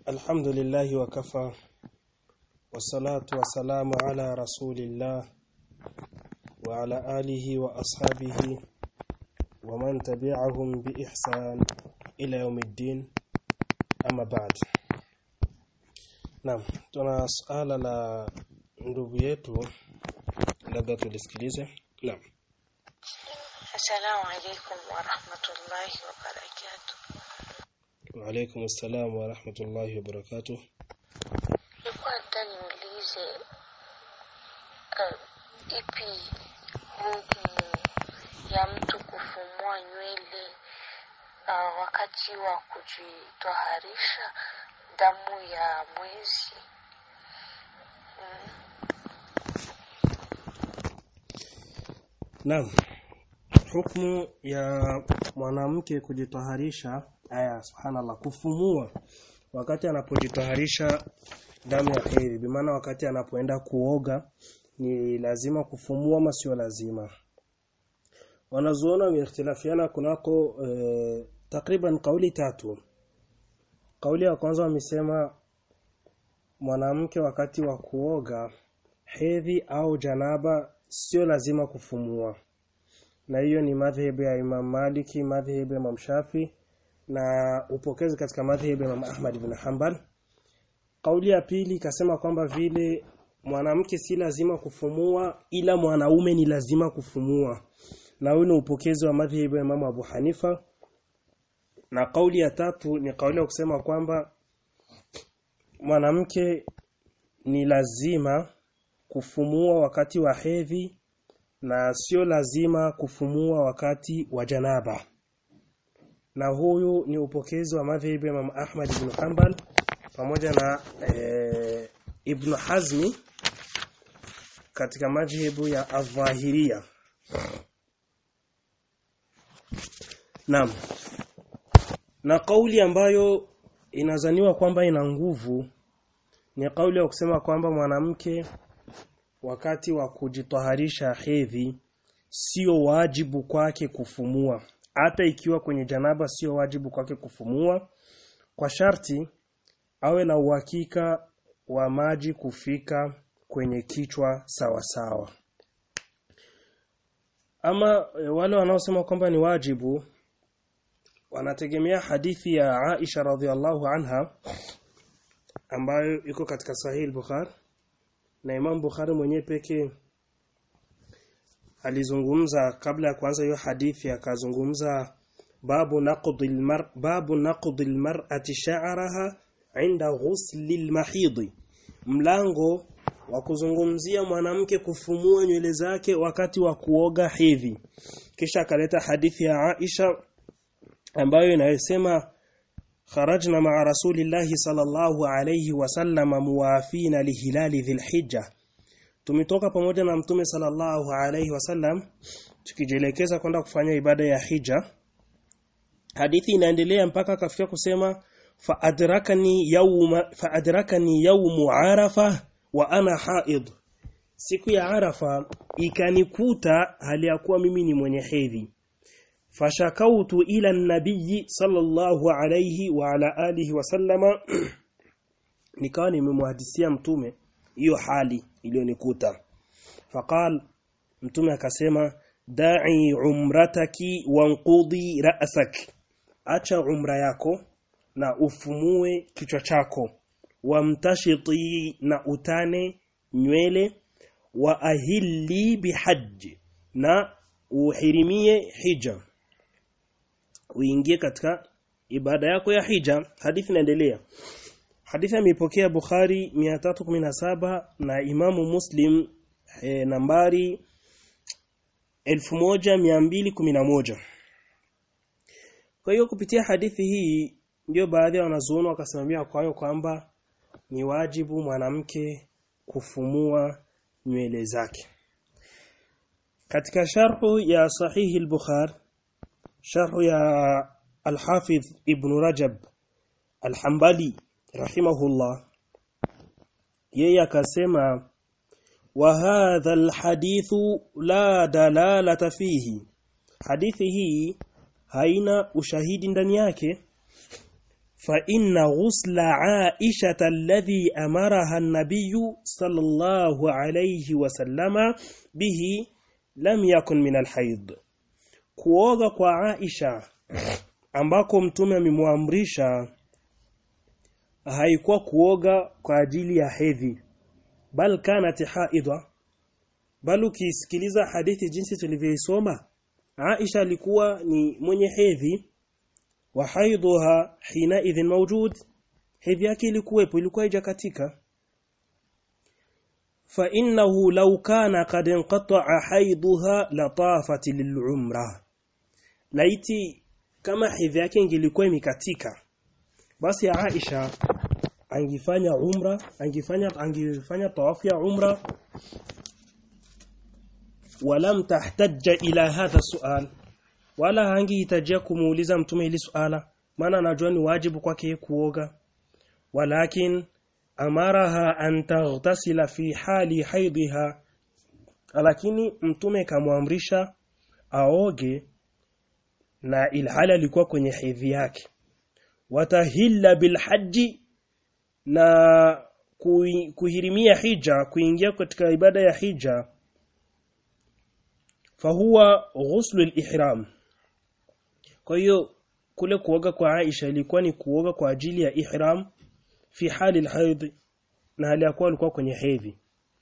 الحمد لله وكفى والصلاة والسلام على رسول الله وعلى آله وأصحابه ومن تبعهم بإحسان إلى يوم الدين أما بعد Naam, tuna suala la ndugu yetu labda tulisikilize. Naam. Assalamu alaikum wa rahmatullahi wa barakatuh. Wa alaykum assalam wa rahmatullahi wa barakatuh. Nilikuwa nataka niulize uh, ipi hukumu ya mtu kufumua nywele uh, wakati wa kujitoharisha damu ya mwezi. Naam. Hukumu ya mwanamke kujitoharisha aya subhanallah kufumua wakati anapojitoharisha damu ya hedhi bimaana wakati anapoenda kuoga ni lazima kufumua ama sio lazima wanazuona wameikhtilafiana kunako e, takriban kauli tatu kauli ya kwanza wamesema mwanamke wakati wa kuoga hedhi au janaba sio lazima kufumua na hiyo ni madhhabu ya Imam Maliki, madhhabu ya Imam Shafi na upokezi katika madhhabu ya Imam Ahmad ibn Hanbal. Kauli ya pili ikasema kwamba vile mwanamke si lazima kufumua ila mwanaume ni lazima kufumua. Na huyo ni upokezi wa madhhabu ya Imam Abu Hanifa. Na kauli ya tatu ni kauli ya kusema kwamba mwanamke ni lazima kufumua wakati wa hedhi na sio lazima kufumua wakati wa janaba na huyu ni upokezi wa madhhabi ya Imam Ahmad ibn Hanbal pamoja na e, Ibn Hazmi katika madhhabu ya Adh-Dhahiriyya Naam na kauli ambayo inazaniwa kwamba ina nguvu ni kauli ya kusema kwamba mwanamke wakati wa kujitaharisha hedhi sio wajibu kwake kufumua hata ikiwa kwenye janaba sio wajibu kwake kufumua kwa sharti awe na uhakika wa maji kufika kwenye kichwa sawa sawa ama e, wale wanaosema kwamba ni wajibu wanategemea hadithi ya Aisha radhiallahu anha ambayo iko katika Sahih Bukhari na Imam Bukhari mwenyewe pekee alizungumza kabla ya kuanza hiyo hadithi akazungumza babu naqdil mar babu naqdil mar'ati sha'raha 'inda ghusli al mlango wa kuzungumzia mwanamke kufumua nywele zake wakati wa kuoga hedhi kisha akaleta hadithi ya Aisha ambayo inayosema خرجنا مع رسول الله صلى الله عليه وسلم موافين لهلال ذي الحجة tumetoka pamoja na mtume sallallahu alaihi wasallam tukijielekeza kwenda kufanya ibada ya hija hadithi inaendelea mpaka akafikia kusema fa adrakani yawma fa adrakani yawmu arafa wa ana haid siku ya arafa ikanikuta hali ya kuwa mimi ni mwenye hedhi fashakautu ila nabii sallallahu alayhi wa ala alihi wasallama nikawa nimemhadisia mtume hiyo hali iliyonikuta faqal mtume akasema da'i umrataki wanqudi ra'sak acha umra yako na ufumue kichwa chako wamtashiti na utane nywele wa ahilli bihajj na uhirimie hija uingie katika ibada yako ya hija hadithi inaendelea hadithi imepokea Bukhari 317 na Imamu Muslim e, nambari 1211 kwa hiyo kupitia hadithi hii ndio baadhi ya wanazuoni wakasimamia kwayo kwamba ni wajibu mwanamke kufumua nywele zake katika sharhu ya sahihi al-Bukhari sharhu ya al-Hafidh Ibn Rajab al-Hanbali rahimahullah yeye akasema wa hadha al-hadithu la dalalata fihi hadithi hii haina ushahidi ndani yake فإن غسل عائشة الذي أمرها النبي صلى الله عليه وسلم به لم يكن من الحيض kuoga kwa Aisha ambako mtume amemwamrisha haikuwa kuoga kwa ajili ya hedhi bal kanat haidha bal ukisikiliza hadithi jinsi tulivyoisoma Aisha alikuwa ni mwenye hedhi wa haidhuha hina idhin mawjud hedhi yake ilikuwepo ilikuwa haijakatika fa innahu law kana qad inqata'a haidhuha latafat lil'umra laiti kama hedhi yake ingilikuwa imekatika basi Aisha angifanya umra angifanya angifanya tawafu ya umra walam tahtajja ila hadha sual wala hangihitajia kumuuliza mtume hili suala maana anajua ni wajibu kwake kuoga walakin amaraha an taghtasila fi hali haidhiha lakini mtume kamwamrisha aoge na ilhali alikuwa kwenye hedhi yake watahilla bilhaji na kuhirimia hija kuingia katika ibada ya hija fahuwa ghuslu al-ihram kwa hiyo kule kuoga kwa Aisha ilikuwa ni kuoga kwa ajili ya ihram fi hali al-haid na hali yakuwa alikuwa kwenye hedhi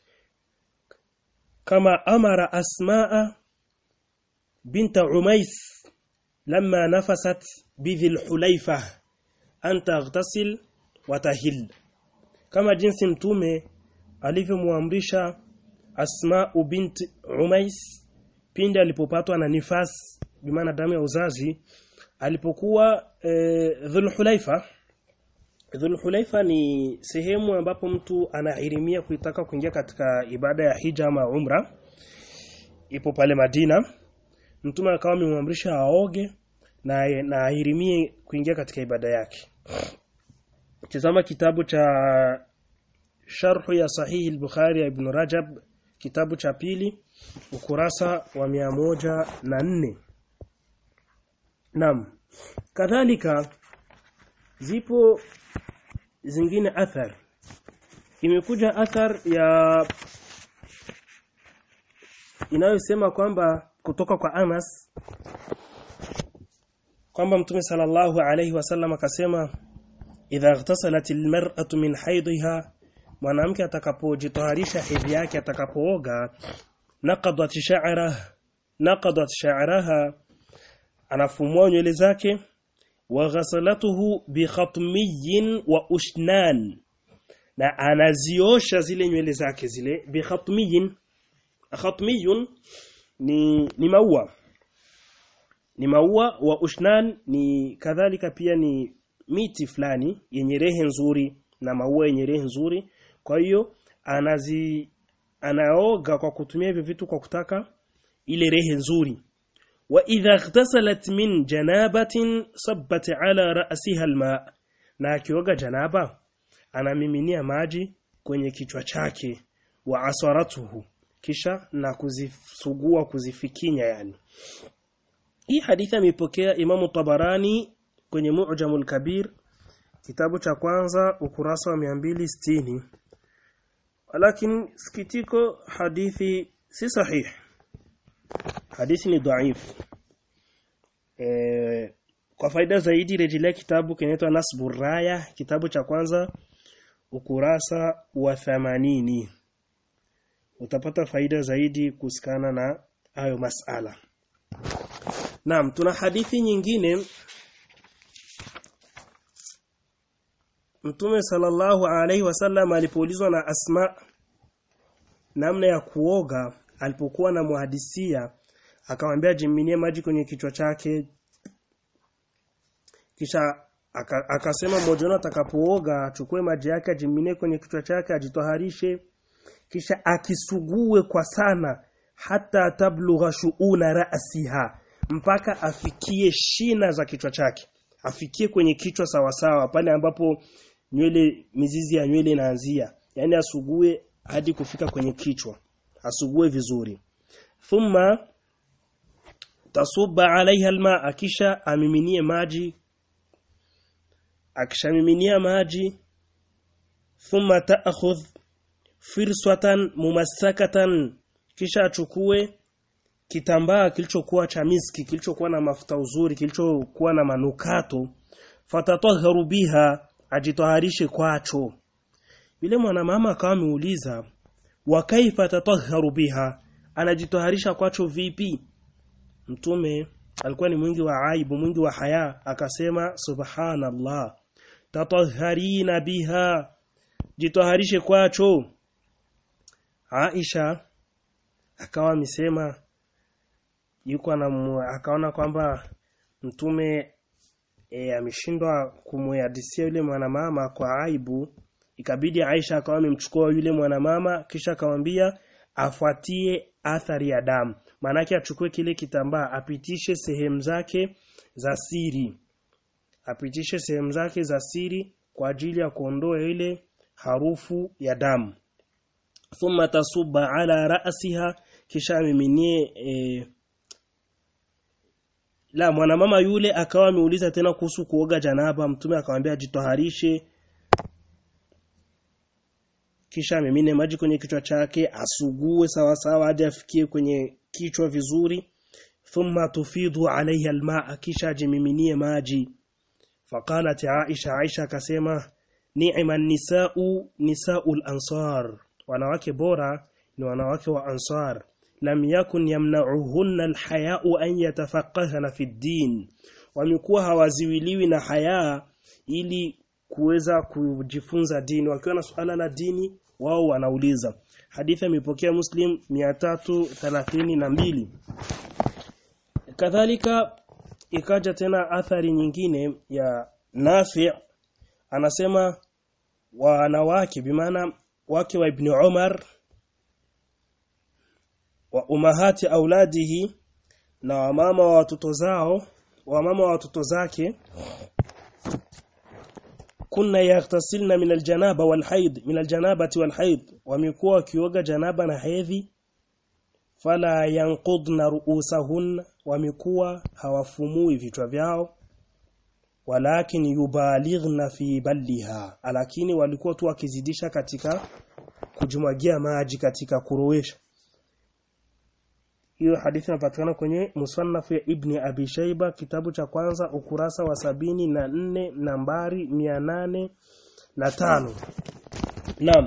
kama amara asmaa binta umais lama nafasat bidhil hulaifa an taghtasil wa tahil kama jinsi mtume alivyomwamrisha asma bint umais pindi alipopatwa na nifas bimaana damu ya uzazi alipokuwa e, dhulhulaifa dhulhulaifa ni sehemu ambapo mtu anahirimia kuitaka kuingia katika ibada ya hija ama umra ipo pale Madina mtume akawa amemwamrisha aoge na na ahirimie kuingia katika ibada yake tazama kitabu cha sharhu ya sahihi al-Bukhari ya Ibn Rajab kitabu cha pili ukurasa wa mia moja na nne Naam kadhalika zipo zingine athar imekuja athar ya inayosema kwamba kutoka kwa Anas kwamba Mtume sallallahu alayhi wasallam akasema idha ightasalat almar'atu min haidha mwanamke atakapojitaharisha hedhi yake atakapooga naqadat sha'ra naqadat sha'raha anafumua nywele zake wa ghasalatuhu bi khatmiyin wa ushnan na anaziosha zile nywele zake zile bi khatmiyin khatmiyun ni ni maua ni maua wa ushnan ni kadhalika pia ni miti fulani yenye rehe nzuri na maua yenye rehe nzuri kwa hiyo anazi anaoga kwa kutumia hivyo vitu kwa kutaka ile rehe nzuri wa idha ightasalat min janabatin sabbat ala ra'siha alma na akioga janaba anamiminia maji kwenye kichwa chake wa asaratuhu kisha na kuzisugua kuzifikinya yani hii hadithi amepokea Imamu Tabarani kwenye Mu'jamul Kabir kitabu cha kwanza ukurasa wa 260 lakini sikitiko hadithi si sahih hadithi ni dhaif e, kwa faida zaidi rejelea kitabu kinaitwa Nasbur Raya kitabu cha kwanza ukurasa wa 80 utapata faida zaidi kusikana na hayo masala Naam tuna hadithi nyingine Mtume sallallahu alaihi wasallam alipoulizwa na Asma namna ya kuoga alipokuwa na muhadisia akamwambia jiminie maji kwenye kichwa chake kisha aka, akasema mmoja wao atakapooga achukue maji yake ajiminie kwenye kichwa chake ajitoharishe kisha akisugue kwa sana hata tablugha shuuna ra'siha mpaka afikie shina za kichwa chake afikie kwenye kichwa sawasawa pale ambapo nywele mizizi ya nywele inaanzia yani asugue hadi kufika kwenye kichwa asugue vizuri thumma tasuba alaiha alma kisha amiminie maji akishamiminia maji thumma ta'khudh firswatan mumassakatan kisha achukue kitambaa kilichokuwa cha miski kilichokuwa na mafuta uzuri kilichokuwa na manukato fatatahharu biha ajitaharishe kwacho yule mwanamama akawa ameuliza wa kaifa tatahharu biha anajitaharisha kwacho vipi mtume alikuwa ni mwingi wa aibu mwingi wa haya akasema subhanallah tatahharina biha jitaharishe kwacho Aisha akawa amesema yuko akaona kwamba mtume e, ameshindwa kumhadisia yule mwanamama kwa aibu ikabidi Aisha akawa amemchukua yule mwanamama kisha akamwambia afuatie athari ya damu maanake achukue kile kitambaa apitishe sehemu zake za siri apitishe sehemu zake za siri kwa ajili ya kuondoa ile harufu ya damu thumma tasuba ala ra'siha kisha amiminie e, la mwanamama yule akawa ameuliza tena kuhusu kuoga janaba mtume akamwambia jitoharishe kisha amimine maji kwenye kichwa chake asugue sawa sawa hadi afikie kwenye kichwa vizuri thumma tufidu alayha almaa kisha ajimiminie maji faqalat aisha aisha akasema ni'ma nisau nisaul ansar wanawake bora ni wanawake wa ansar lam yakun yamna'uhunna alhaya'u an yatafaqahna fi din wamekuwa hawaziwiliwi na haya ili kuweza kujifunza dini wakiwa na suala la dini wao wanauliza hadithi imepokea muslim 332 kadhalika ikaja tena athari nyingine ya Nafi anasema wanawake bimaana wake wa Ibn Umar wa umahati auladihi na wamama wa watoto zao wamama wa watoto zake kunna yaghtasilna min aljanaba walhaid min aljanabati walhaid wamekuwa wakioga janaba na hedhi fala yanqudna ru'usahun wamekuwa hawafumui vichwa vyao walakin yubalighna fi balliha lakini walikuwa tu wakizidisha katika kujimwagia maji katika kurowesha hiyo hadithi inapatikana kwenye musannaf ya Ibni Abi Shaiba kitabu cha kwanza ukurasa wa sabini na nne nambari mia nane na tano Naam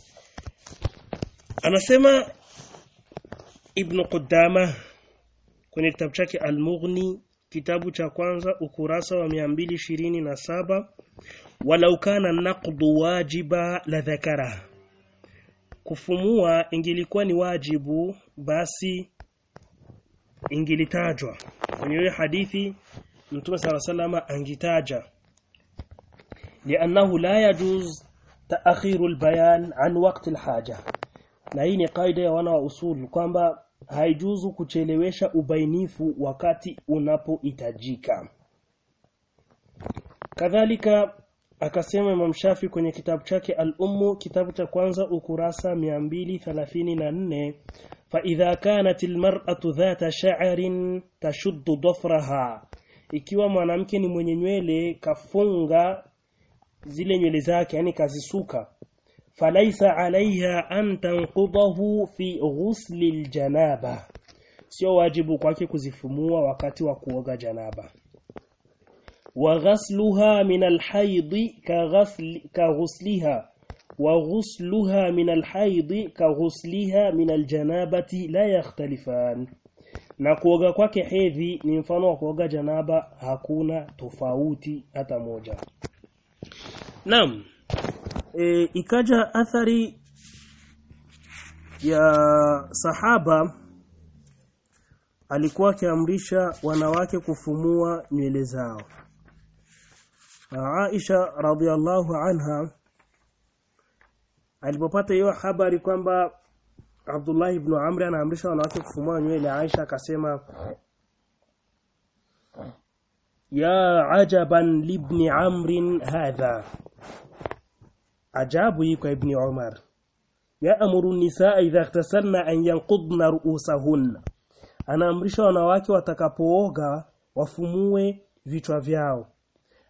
Anasema Ibn Qudama kwenye kitabu chake Al-Mughni kitabu cha kwanza ukurasa wa 227 walau kana naqdu wajiba la dhakara kufumua ingilikuwa ni wajibu basi ingilitajwa kwenye hiyo hadithi Mtume sala salama angitaja lianahu la yajuz taakhiru albayan an waqti alhaja na hii ni kaida ya wana wa usul kwamba haijuzu kuchelewesha ubainifu wakati unapohitajika kadhalika akasema Imam Shafi kwenye kitabu chake Al-Ummu kitabu cha kwanza ukurasa 234 fa idha kanat almar'atu dhata sha'rin tashuddu dhafraha ikiwa mwanamke ni mwenye nywele kafunga zile nywele zake yani kazisuka falaisa alaiha an tanqudahu fi ghusli aljanaba sio wajibu kwake kuzifumua wakati wa kuoga janaba wa ghasluha min alhayd ka ghasl ka ghusliha wa ghusluha min alhayd ka ghusliha min aljanabati la yakhtalifan na kuoga kwake hedhi ni mfano wa kuoga janaba hakuna tofauti hata moja Naam e, ikaja athari ya sahaba alikuwa akiamrisha wanawake kufumua nywele zao Aisha radhiallahu anha alipopata hiyo habari kwamba Abdullah ibn Amr anaamrisha wanawake kufumua nywele Aisha akasema ya ajaban libni amrin hadha ajabu hii kwa ibni Umar yaamuru nisaa idha ightasalna an yanqudna ru'usahunna anaamrisha wanawake watakapooga wafumue vichwa vyao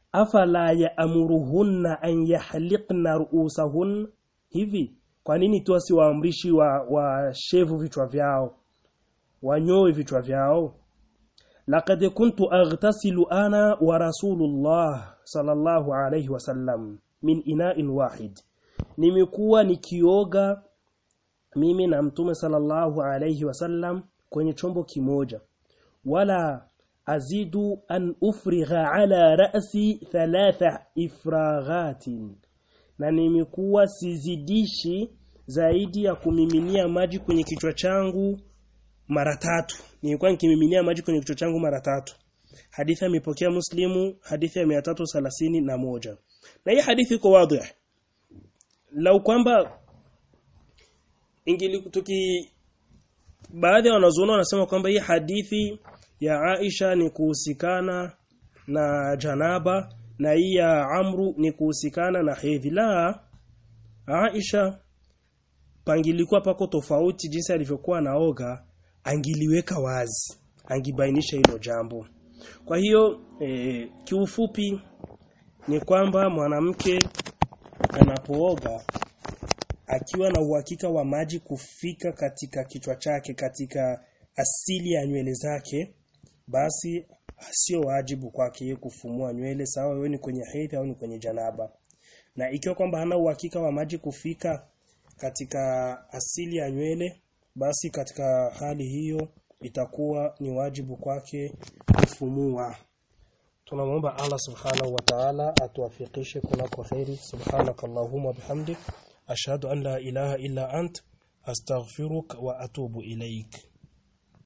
afala yaamuruhunna an yahliqna ru'usahun hivi kwa nini tu asiwaamrishi wa, wa shevu vichwa vyao wanyoe vichwa vyao laqad kuntu aghtasilu ana wa rasulullah sallallahu alayhi wasallam min ina'in wahid nimekuwa nikioga mimi na mtume sallallahu alayhi wasallam kwenye chombo kimoja wala azidu an ufrigha ala ra'si thalatha ifraghatin na nimekuwa sizidishi zaidi ya kumiminia maji kwenye kichwa changu mara tatu nilikuwa nikimiminia maji kwenye kichwa changu mara tatu hadithi imepokea muslimu hadithi ya 330 na moja na hii hadithi iko wazi lau kwamba ingili tuki baadhi ya wanazuoni wanasema kwamba hii hadithi ya Aisha ni kuhusikana na janaba na hii ya Amru ni kuhusikana na hedhi la Aisha pangilikuwa pako tofauti jinsi alivyokuwa naoga angiliweka wazi angibainisha hilo jambo kwa hiyo e, kiufupi ni kwamba mwanamke anapooga akiwa na uhakika wa maji kufika katika kichwa chake katika asili ya nywele zake basi sio wajibu kwake yeye kufumua nywele sawa wewe ni kwenye hedhi au ni kwenye janaba na ikiwa kwamba hana uhakika wa maji kufika katika asili ya nywele basi katika hali hiyo itakuwa ni wajibu kwake kufumua tunamwomba Allah subhanahu wa ta'ala atuwafikishe kunako khairi subhanakallahumma bihamdik ashhadu an la ilaha illa ant astaghfiruka wa atubu ilaik